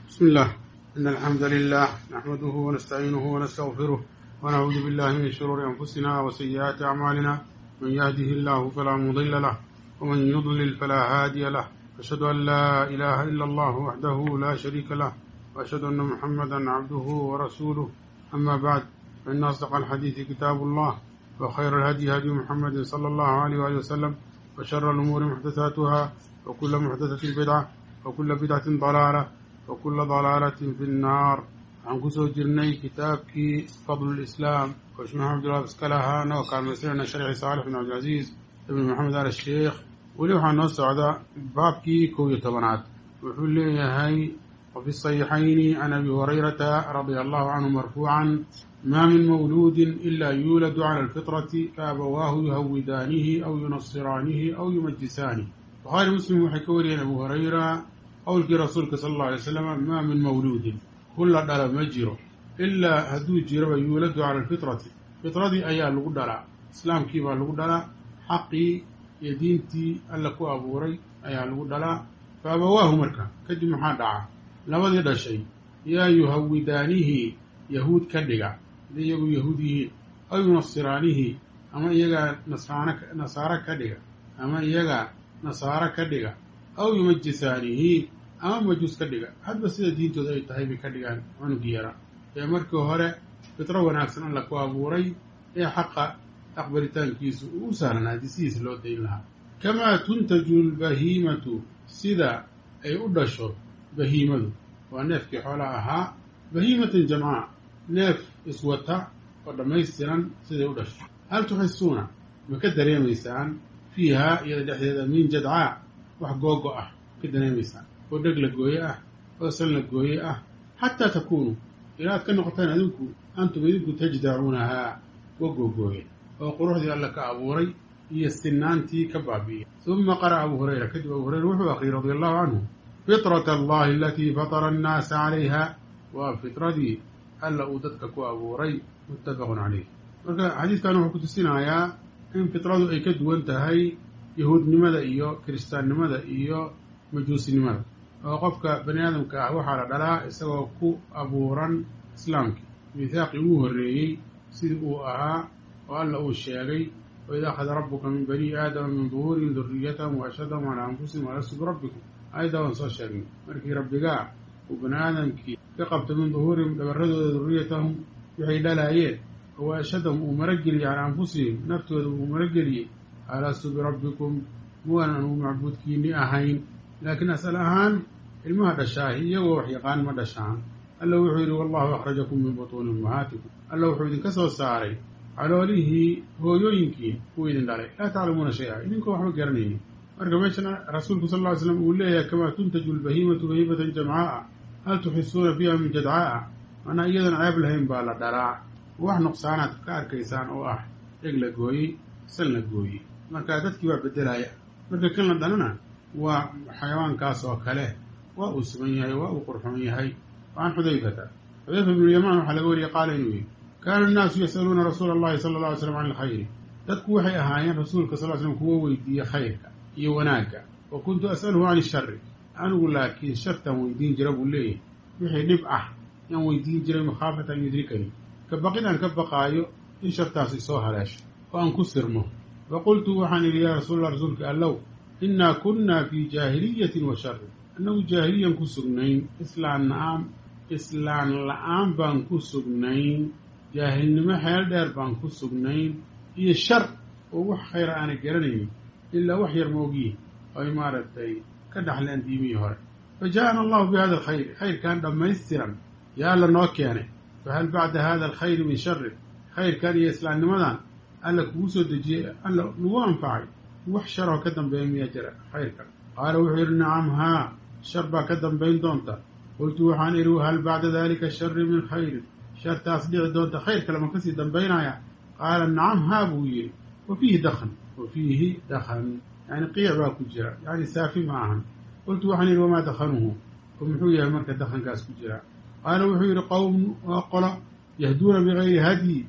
بسم الله إن الحمد لله نحمده ونستعينه ونستغفره ونعوذ بالله من شرور أنفسنا وسيئات أعمالنا من يهده الله فلا مضل له ومن يضلل فلا هادي له أشهد أن لا إله إلا الله وحده لا شريك له وأشهد أن محمدا عبده ورسوله أما بعد فإن أصدق الحديث كتاب الله وخير الهدي هدي محمد صلى الله عليه وآله وسلم وشر الأمور محدثاتها وكل محدثة بدعة وكل بدعة ضلالة وكل ضلaalة fi الnaar waxaan kusoo jirnay kitaabkii fadl اlislaam oo sheekh maxamed abdullah iska lahaa anagoo kaalmaysanayna sharxii saalix bin cabdilcaziiz ibn maxamed al sheikh weli waxaa noo socda baabkii kow iyo tobanaad wuxuu leeyahay وفي الصحيحين عن أبي هريرة رضي الله عنه مرفوعا ما من مولود إلا يولد على الفطرة فأبواه يهودانه أو ينصرانه أو يمجسانه بخاري مسلم waxay ka wariyeen abu hurayra qowlkii rasuulka sala allau alay slam maa min mawluudin kulla dhala ma jiro ilaa hadduu jiraba yuuladu cala alfitrati fitradii ayaa lagu dhalaa islaamkii baa lagu dhalaa xaqii iyo diintii alla ku abuuray ayaa lagu dhalaa fa abawaahu marka kadib maxaa dhaca labadii dhashay yaa yuhawidaanihi yahuud ka dhiga hadday iyagu yahuud yihiin aw yunasiraanihi ama iyagaa nasraano nasaaro ka dhiga ama iyaga nasaaro ka dhiga aw yumajisaanihi ama majuus ka dhiga hadba sida diintooda ay tahay bay ka dhigaan cunugii yara ee markii hore fitro wanaagsan alla ku abuuray ee xaqa aqbalitaankiisu uu u sahlanaa haddii sidiisa loo dayn lahaa kamaa tuntaju lbahiimatu sida ay u dhasho bahiimadu waa neefkii xoolaha ahaa bahiimatan jamcaa neef iswata oo dhammaystiran siday u dhasho hal tuxisuuna ma ka dareemaysaan fiihaa iyada dhexdeeda min jadcaa wax googo ah ka dareemaysaan oo dheg la gooye ah oo san la gooye ah xataa takuunuu ilaa aad ka noqotaan adinku antum idinku tajdacuunahaa wa googooye oo quruxdii alla ka abuuray iyo sinaantii ka baabi'iyay uma qara'a abu hurayra kadib abu hurayra wuxuu akhriyey radi allahu canhu fitrata allahi alatii fatara annaasa calayha waa fitradii alla uu dadka ku abuuray muttafaqun calayh marka xadiidkan wuxuu ku tusinayaa in fitradu ay ka duwan tahay yahuudnimada iyo kiristaannimada iyo majuusinimada oo qofka bani aadamka ah waxaa la dhalaa isagoo ku abuuran islaamkii miithaaqii ugu horreeyey sidii uu ahaa oo alla uu sheegay waid akhada rabbuka min bani aadama min duhuurihim duriyatahum wa ashhadahum calaa anfusihim alastu birabbikum aayaddaa waan soo sheegnay markii rabbigaa uu bani aadamkii ka qabto min duhuurihim dhabarradooda duriyatahum waxay dhalaayeen oo ashhadahum uu marageliyey calaa anfusihim naftooda uu marageliyey alastu birabbikum muwaan anugu macbuudkiinni ahayn laakiin asal ahaan ilmaha dhashaahi iyagoo wax yaqaan ma dhashaan alla wuxuu yidhi wallahu akhrajakum min butuuni ummahaatikum alla wuxuu idinka soo saaray caloolihii hooyooyinkiin uu idin dhalay laa taclamuuna shay-a idinkoo waxba garanaynin marka meeshan rasuulku sal ll ly slam uu leeyahay kamaa tuntaju lbahiimatu bahiimatan jamcaa'a hal tuxisuuna fiiha min jadcaa'a manaa iyadan ceeb lahayn baa la dhalaa wax nuqsaanaad ka arkaysaan oo ah dheg la gooyey sal la gooyey marka dadkii baa beddelaya marka kan la dhalana waa xayawaankaas oo kale waa uu sugan yahay waa uu qurxoon yahay waan xudayfata xudayfa bnu yamaan waxaa laga wariyey qaala inuu yidhi kaana annaasu yas'aluuna rasuula allahi sala alla alay slam can ilkhayri dadku waxay ahaayeen rasuulka sal ly slam kuwa weydiiye khayrka iyo wanaagga wa kuntu as'aluhu can ishari anigu laakiin shartaan weydiin jira buu leeyahay wixii dhib ah yaan weydiin jiray makhaafata an yudrikani ka baqid aan ka baqaayo in shartaas isoo haleesho oo aan ku sirmo fa qultu waxaan idhi yaa rasuulallah rasuulka allow innaa kunnaa fii jaahiliyatin wa shari annagu jaahiliyan ku sugnayn islaan la-aan islaan la-aan baan ku sugnayn jaahilnimo xeel dheer baan ku sugnayn iyo shar oo wax khayra aanay garanaynin ilaa wax yar moogiye ay maaragtay ka dhaxleen diimihii hore fa ja'ana allahu bi hada alkhayri khayrkan dhammaystiran yaa alla noo keenay fahal bacda hada alkhayri min shari khayrkan iyo islaamnimadan alla kugu soo dejiyey alla nagu anfacay wax sharoo ka dambeeya miyaa jira khayrkan qaala wuxuu yidhi nacam haa shar baa ka dambayn doonta qultu waxaan idhi hal bacda dalika shari min khayrin shartaas dhici doonta khayr kale ma kasii dambaynaya qaala nacam haa buu yidhi wa fiihi dakhan wa fiihi dakhan yani qiic baa ku jira yani saafi ma ahan qultu waxaan idhi wamaa dakhanuhu oo muxuu yahay marka dakhankaas ku jira qaala wuxuu yidhi qowm waa qola yahduuna bigayri hadyi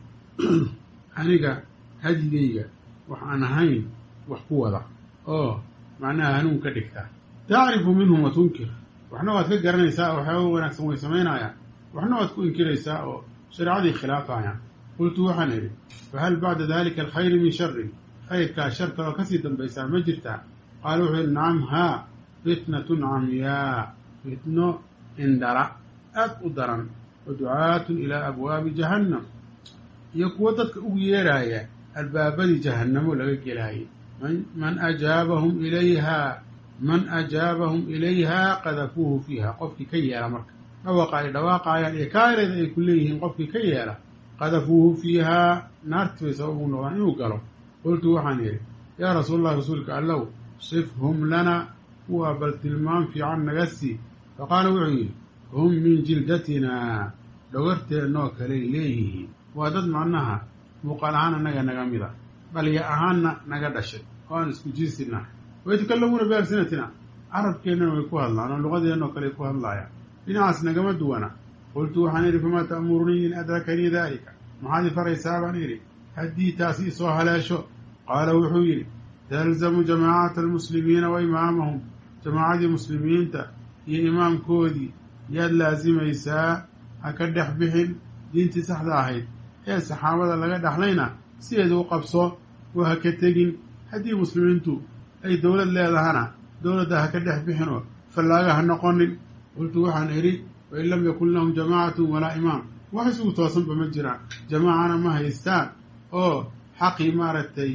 aniga hadyigayga wax aan ahayn wax ku wada oo macnaha hanuun ka dhigta tacrifu minhum wa tunkir waxna waad ka garanaysaa oo waxyaaba wanaagsan way samaynayaan waxna waad ku inkiraysaa oo shareecadii khilaafayaan qultu waxaan idhi fahal bacda dalika alkhayri min sharin khayrkaa shar kaloo kasii dambaysaa ma jirtaa qaala wuxuu yidhi nacam haa fitnatun camyaa fitno indhala aad u daran wa ducaatun ilaa abwaabi jahannam iyo kuwo dadka ugu yeeraaya albaabadii jahannamo laga gelaayay man ajaabahum ilayhaa man ajaabahum ilayhaa qadafuuhu fiiha qofkii ka yeela marka dhawaqa ay dhawaaqaayaan iyo kaareeda ay ku leeyihiin qofkii ka yeela qadafuuhu fiihaa naartii bay sabab ugu noqdaan inuu galo qultu waxaan yidhi yaa rasuul allah rasuulka allow sifhum lana kuwaa bal tilmaam fiican naga sii faqaala wuxuu yidhi hum min jildatinaa dhagarteennoo kaley leeyihiin waa dad macnaha muuqaal ahaan annaga naga mida dhalya ahaanna naga dhashay oo aan isku jinsina wayatakallamuuna bialsinatina carabkeennana way ku hadlaan oo luqadeennoo kale ku hadlaayaan dhinacaas nagama duwana qultu waxaan idhi famaa ta'murunii in adrakanii daalika maxaad i faraysaa baan idhi haddii taasi isoo haleesho qaala wuxuu yidhi talzamu jamaacata almuslimiina wa imaamahum jamaacadii muslimiinta iyo imaamkoodii yaad laasimaysaa ha ka dhex bixin diintii saxda ahayd ee saxaabada laga dhaxlayna sideeda u qabso oo ha ka tegin haddii muslimiintu ay dowlad leedahana dowladda ha ka dhex bixinoo fallaaga ha noqonin qultu waxaan idhi wain lam yakun lahum jamaacatun walaa imaam wax isugu toosanba ma jiraan jamaacana ma haystaan oo xaqii maaragtay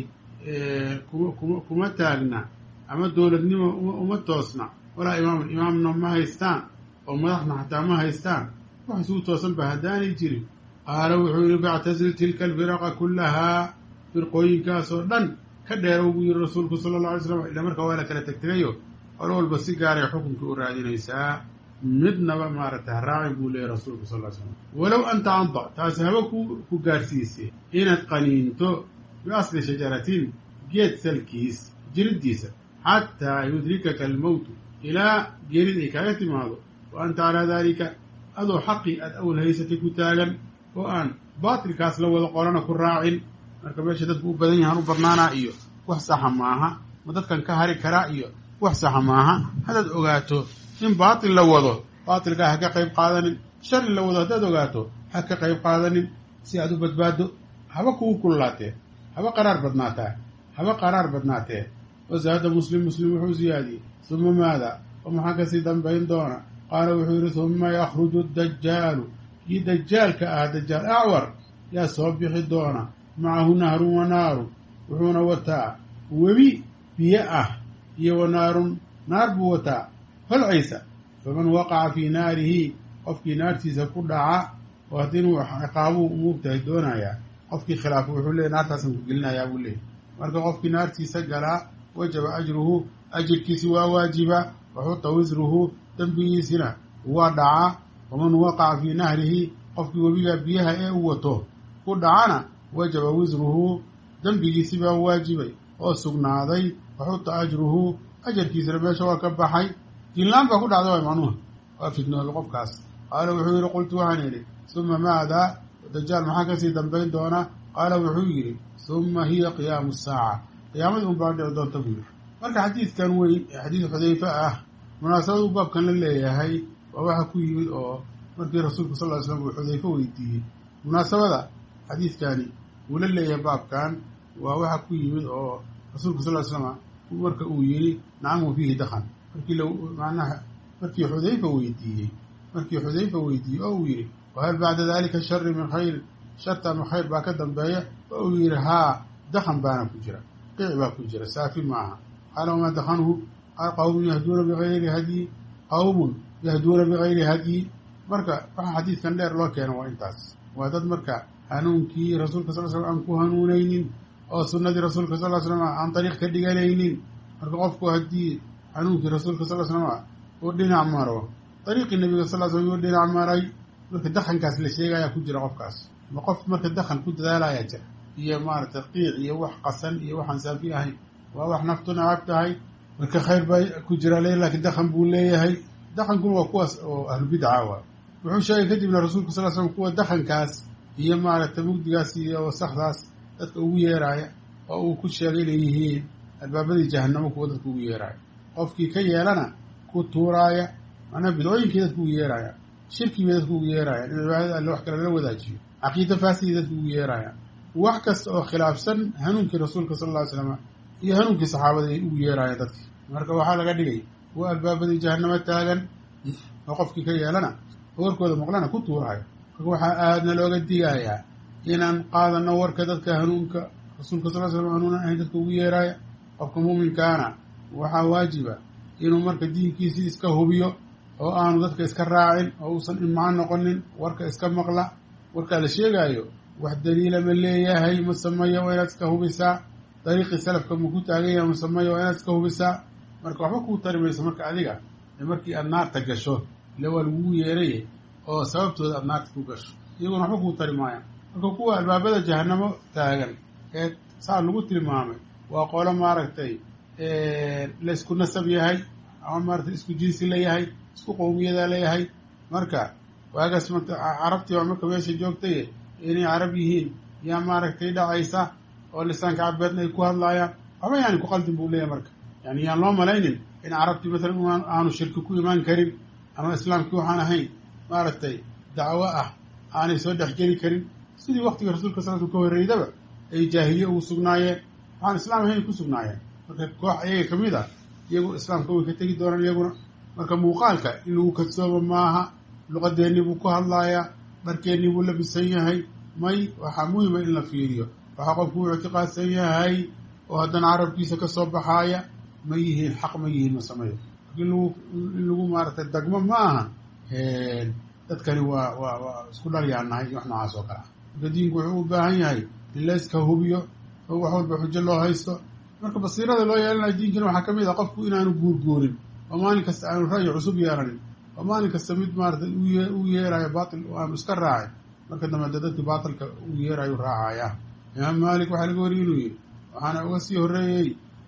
kuma kuma taagna ama dowladnimo uma toosna walaa imaamun imaamna ma haystaan oo madaxna xataa ma haystaan wax isugu toosanba haddaanay jirin qaala wuxuu yihi factasil tilka alfiraqa kullahaa firqooyinkaas oo dhan ka dheerow buu yihi rasuulku sala alla alay slam ila marka waa la kala tegtegayo qolo walba si gaaray xukunka u raadinaysaa midnaba maaragtay haraacin buu leeyahy rasuulku sal ly slam walow an tacadda taasi haba ku ku gaarsiisay inaad qaniinto biasli shajaratin geed salkiis jiriddiisa xataa yudrikaka almowtu ilaa geerid ay kaaga timaado wa anta calaa daalika adoo xaqii aad awl haysatay ku taagan oo aan baatilkaas la wada qorana ku raacin marka meesha dadku u badan yahaan u badnaanaa iyo wax saxa maaha ma dadkan ka hari karaa iyo wax saxa maaha haddaad ogaato in baatil la wado baatilkaa ha ka qayb qaadanin shar in la wado haddaad ogaato ha ka qayb qaadanin si aad u badbaado haba kugu kullaatee haba qaraar badnaataa haba qaraar badnaatee wazaada muslim muslim wuxuu siyaadiyey suma maada oo maxaa kasii dambayn doona qaala wuxuu yidhi suma yakhruju dajaalu kii dajaalka ah dajaal acwar yaa soo bixi doona macahu nahrun wa naarun wuxuuna wataa webi biyo ah iyo wa naarun naar buu wataa holcaysa faman waqaca fii naarihi qofkii naartiisa ku dhaca oo haddii inuu ciqaabuu muugtahay doonayaa qofkii khilaafa wuxuu leeyay naartaasan ku gelinayaa buu leeyay marka qofkii naartiisa galaa wajaba ajruhu ajirkiisi waa waajiba waxuta wisruhu dembigiisina waa dhacaa waman waqaca fii nahrihi qofkii webiga biyaha ee u wato ku dhacana wajaba wisruhu dembigiisi baa waajibay oo sugnaaday waxuta ajruhu ajarkiisina meesha waa ka baxay jinlaan baa ku dhacda waay macnuha waa fidnoobay qofkaas qaala wuxuu yidhi qultu waxaan idhi suma maadaa dajaal maxaa kasii dambayn doona qaala wuxuu yidhi suma hiya qiyaamu saaca qiyaamadii un baa dhici doonta buu yidhi marka xadiidkan weyn ee xadiid xudayfe ah munaasabadu baabkan la leeyahay waa waxa ku yimid oo markii rasuulku sal ly slam uu xudayfe weydiiyey munaasabada xadiidkani uu la leeyahay baabkan waa waxa ku yimid oo rasuulku sal ly slama marka uu yidhi nacam wa fiihi dakhan markii la macnaha markii xudayfa weydiiyey markii xudayfa weydiiyey oo uu yidhi wahal bacda dalika shari min khayr sharta ama khayr baa ka dambeeya oo uu yidhi haa dakhan baana ku jira qiic baa ku jira saafi maaha qaala wamaa dakhanuhu qaal qawmun yahduuna bigayri hadyi qawmun yahduuna bigayri hadyi marka waxa xadiidkan dheer loo keeno waa intaas waa dad marka hanuunkii rasuulka sal slam aan ku hanuunaynin oo sunnadii rasuulka sal slam aan dariiq ka dhiganaynin marka qofku haddii hanuunkii rasuulka sal slam uu dhinac maro dariiqii nabiga sal slam uu dhinac maray marka dakhankaas la sheegaya ku jira qofkaas ma qof marka dakhan ku dadaalaya jira iyo maaragtay qiic iyo wax qasan iyo waxaan saafi ahayn waa wax naftu nacab tahay marka khayr baa ku jira le laakiin dakhan buu leeyahay dakhankuna waa kuwaas oo ahlubidca waa wuxuu sheegay kadibna rasuulka sal slam kuwa dakhankaas iyo maaragtay mugdigaas iyo wasakdaas dadka ugu yeeraaya oo uu ku sheegay inay yihiin albaabadii jahanamo kuwa dadka ugu yeeraaya qofkii ka yeelana ku tuuraaya macnaha bidcooyinkii dadku ugu yeerayaan shirkii bay dadku ugu yeerayaan in cibaadada alle wax kale lala wadaajiyo caqiida faasidii dadku ugu yeerayaan wax kasta oo khilaafsan hanuunkii rasuulka sala alla ly slama iyo hanuunkii saxaabada ay ugu yeerayaan dadkii marka waxaa laga dhigay kuwa albaabadii jahanamo taagan oo qofkii ka yeelana oo warkooda maqlana ku tuurayo marka waxaa aadna looga digayaa inaan qaadano warka dadka hanuunka rasuulka sal slam hanuunan ahayn dadka ugu yeeraaya qofka muuminkaana waxaa waajiba inuu marka diinkiisii iska hubiyo oo aanu dadka iska raacin oo uusan imcaan noqonin warka iska maqla warkaa la sheegaayo wax daliila ma leeyahay ma sameeyo waa inaad iska hubisaa dariiqii salafka ma ku taagan yahay ma sameeyo waa inaad iska hubisaa marka waxba kuu tari mayso marka adiga markii aad naarta gasho ile waa lagugu yeeraye oo sababtooda aad naarta ku gasho iyaguna waxba kuu tari maayaan marka kuwa albaabada jahanamo taagan ee saa lagu tilmaamay waa qolo maaragtay laysku nasab yahay ama maaratay isku jinsi la yahay isku qowmiyada leeyahay marka waagaas marka carabtii baa marka meesha joogtaye inay carab yihiin yaa maaragtay dhacaysa oo lisaanka cabeedna ay ku hadlaayaan waxba yaani ku qaldin buu leeyahay marka yani yaan loo malaynin in carabtii masalan aanu shirki ku imaan karin ama islaamkii waxaan ahayn maaragtay dacwo ah aanay soo dhexgeli karin sidii waktiga rasuulka sal sl ka horreydaba ay jaahiliye ugu sugnaayeen waxaan islaam ahayn ku sugnaayeen marka koox ayaga ka mid ah iyagu islaamka way ka tegi doonaan iyaguna marka muuqaalka in lagu kadsoomo maaha luqadeennii buu ku hadlaayaa dharkeennii buu labisan yahay may waxaa muhima in la fiiriyo waxaa qofku uu ictiqaadsan yahay oo haddana carabkiisa ka soo baxaaya ma yihiin xaq ma yihiin ma sameeyo in lagu in lagu maaragtay dagmo ma aha dadkani waa waa waa isku dhalyaanahay iyo wax noocaas oo kale ah marka diinku wuxuu u baahan yahay in la iska hubiyo oo wax walba xujo loo haysto marka basiirada loo yeelanayo diinkana waxaa ka mid ah qofku inaanu guurguurin oo maalin kasta aanu ra'yi cusub yeelanin oo maalin kasta mid maaratay u yeerayo baatil oo aanu iska raacin marka dambe de dadkii baatilka u yeerayu raacaya imaam maalik waxaa laga wariy inuu yidhi waxaana uga sii horreeyey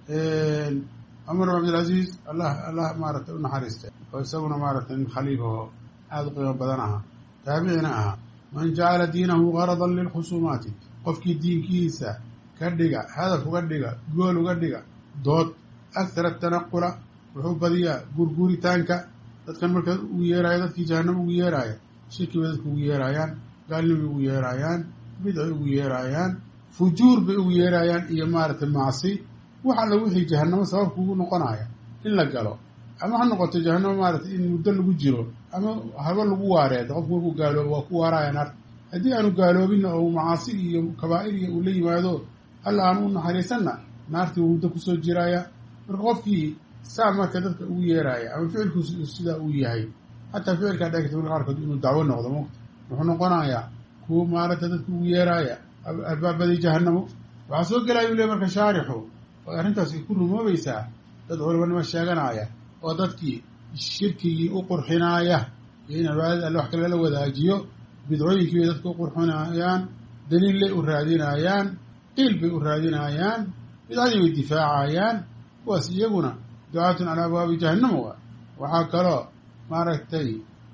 cumar bin cabdilcaziiz allah allah maaratay u naxariistay oo isaguna maaratay nin khaliif oo aada u qiimo badan ahaa taabicina ahaa man jacala diinahu garadan lilkhusuumaati qofkii diinkiisa ka dhiga hadaf uga dhiga gool uga dhiga dood akhara tanaqula wuxuu badiyaa gurguuritaanka dadkan marka ugu yeeraayo dadkii jahanamo ugu yeeraaya shirki bay dadka ugu yeeraayaan gaalnimay ugu yeeraayaan bidcay ugu yeeraayaan fujuur bay ugu yeeraayaan iyo maaragtay macsi wax alla wixii jahanamo sababka ugu noqonaya in la galo ama ha noqoto jahanamo maaratay in muddo lagu jiro ama haba lagu waareedo qofku markuu gaaloobo waa ku waaraya naarta haddii aanu gaaloobinna oo macaasi iyo kabaa'ir iyo uu la yimaado alla aanu u naxariisanna naartii uu muddo kusoo jiraya marka qofkii saa marka dadka ugu yeeraaya ama ficilku sidaa uu yahay xataa ficilkaa dhegta marka qaarkood inuu dacwo noqdo mugta wuxuu noqonayaa kuwa maaragta dadka ugu yeeraaya albaabadii jahanamo waxaa soo gelaya u le marka shaarixu oo arrintaas ku rumoobaysaa dad culamanimo sheeganaya oo dadkii shirkigii u qurxinaaya iyo in cibaadada alle wax kale la wadaajiyo bidcooyinkii bay dadka u qurxinayaan daliillay u raadinayaan qiil bay u raadinayaan bidcadii bay difaacayaan kuwaas iyaguna ducaatun calaa abwaabi jahannama waa waxaa kaloo maaragtay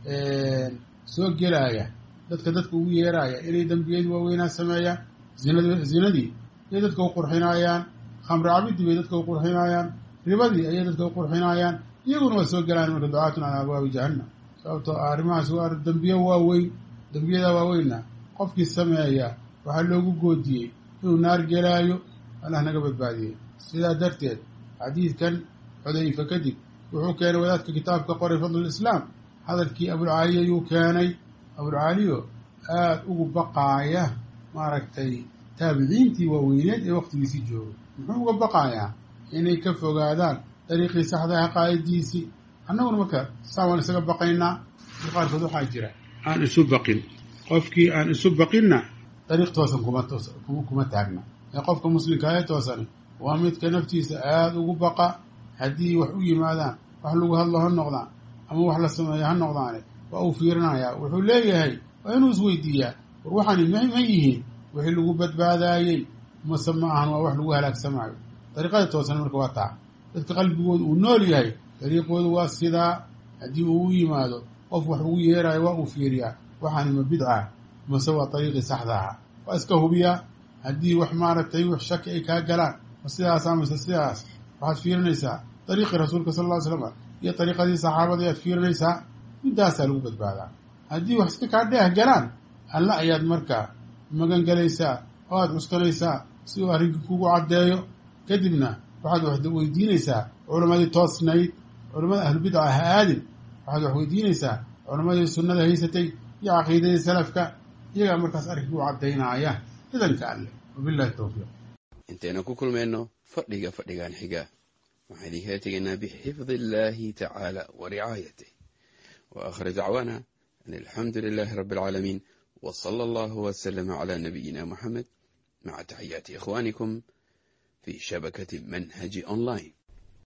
soo gelaya dadka dadka ugu yeeraaya inay dembiyadii waaweynaa sameeyaan zinad zinadii ayay dadka u qurxinayaan khamri cabidii bay dadka u qurxinayaan ribadii ayay dadka u qurxinayaan iyaguna waa soo gelayaan marka ducaatun calaa abwaabi jahannam sababtoo ah arrimahaas waa dembiye waaweyn dembiyadaa waaweynna qofkii sameeya waxaa loogu goodiyey inuu naar gelaayo allah naga badbaadiyey sidaa darteed xadiidkan xudayfa kadib wuxuu keenay wadaadka kitaabka qoray fadlulislaam hadalkii abulcaaliya yuu keenay abulcaaliyo aada ugu baqaaya maaragtay taabiciintii waaweyneed ee wakhtigiisii joogay muxuu uga baqaayaa inay ka fogaadaan dariiqii saxdaha qaaidiisii annaguna marka saa waan isaga baqaynaa i qaarkood waxaa jira aan isu baqin qofkii aan isu baqinna dariiq toosan kuma kuma taagna ee qofka muslimka ee toosani waa midka naftiisa aada ugu baqa haddii wax u yimaadaan wax lagu hadlo ha noqdaan ama wax la sameeyo ha noqdaane waa uu fiirinayaa wuxuu leeyahay waa inuu isweydiiyaa war waxani ma ma yihiin wixii lagu badbaadaayey mase ma ahan waa wax lagu halaagsamaayo dariiqada toosan marka waa taa dadka qalbigooda uu nool yahay dariiqoodu waa sidaa haddii uu u yimaado qof wax ugu yeeraayo waa uu fiiriyaa waxaani ma bidca mase waa dariiqii saxdaha waa iska hubiyaa haddii wax maaragtay wax shaki ay kaa galaan ma sidaasa mase sidaas waxaad fiirinaysaa dariiqii rasuulka sal ll ly slam iyo dariiqadii saxaabadii aad fiirinaysaa middaasaa lagu badbaadaa haddii wax iska kaa dheeh galaan alla ayaad markaa magan gelaysaa oo aad cuskanaysaa si uu arrinkii kugu caddeeyo kadibna waxaad wax weydiinaysaa culammadii toosnayd culammada ahlubidca ha aadin waxaad wax weydiinaysaa culammadii sunnada haysatay iyo caqiidadii salafka iyagaa markaas arrinkii u caddaynaaya idanka alleh wabillahi towfiiq intaynu ku kulmayno fadhiga fadhigan xiga waxaan idinkala tegaynaa bixifdi illaahi tacaala wa ricaayatih wa aakhir dacwaana an alxamdu lilaahi rabbi alcaalamiin wa sala allahu wasalama calaa nabiyina moxamed maca taxiyaati ikhwaanikum fi shabakati manhaji online